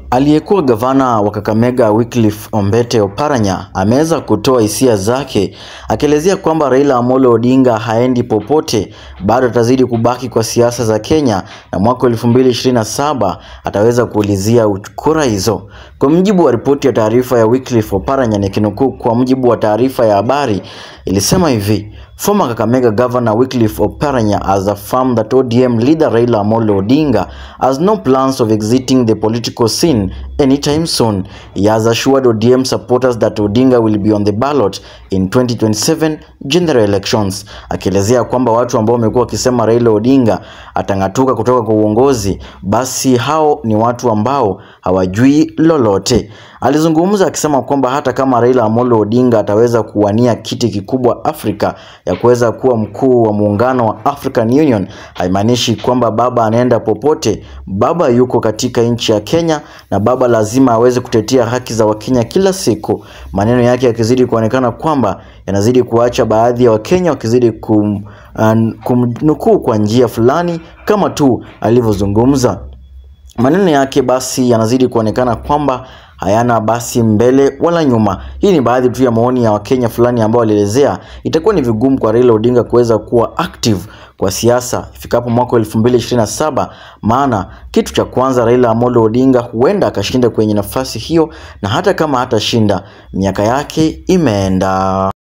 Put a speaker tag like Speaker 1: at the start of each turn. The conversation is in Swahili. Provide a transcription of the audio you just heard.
Speaker 1: Aliyekuwa gavana wa Kakamega Wycliffe Ombete Oparanya ameweza kutoa hisia zake akielezea kwamba Raila Amolo Odinga haendi popote, bado atazidi kubaki kwa siasa za Kenya na mwaka 2027 ataweza kuulizia kura hizo. Kwa mujibu wa ripoti ya taarifa ya Wycliffe Oparanya, nikinukuu kwa mujibu wa taarifa ya habari ilisema hivi: Former Kakamega Governor Wycliffe Oparanya has affirmed that ODM leader Raila Amolo Odinga has no plans of exiting the political scene anytime soon. He has assured ODM supporters that Odinga will be on the ballot in 2027 general elections, akielezea kwamba watu ambao wamekuwa wakisema Raila Odinga atang'atuka kutoka kwa uongozi, basi hao ni watu ambao hawajui lolote. Alizungumza akisema kwamba hata kama Raila Amolo Odinga ataweza kuwania kiti kikubwa Afrika ya kuweza kuwa mkuu wa muungano wa African Union, haimaanishi kwamba baba anaenda popote. Baba yuko katika nchi ya Kenya na baba lazima aweze kutetea haki za Wakenya kila siku. Maneno yake yakizidi kuonekana kwamba yanazidi kuacha baadhi ya Wakenya wakizidi kum, uh, kumnukuu kwa njia fulani kama tu alivyozungumza. Maneno yake basi yanazidi kuonekana kwamba hayana basi mbele wala nyuma. Hii ni baadhi tu ya maoni ya Wakenya fulani ambao walielezea itakuwa ni vigumu kwa Raila Odinga kuweza kuwa active kwa siasa ifikapo mwaka 2027, maana kitu cha kwanza Raila Amolo Odinga huenda akashinda kwenye nafasi hiyo, na hata kama hatashinda miaka yake imeenda.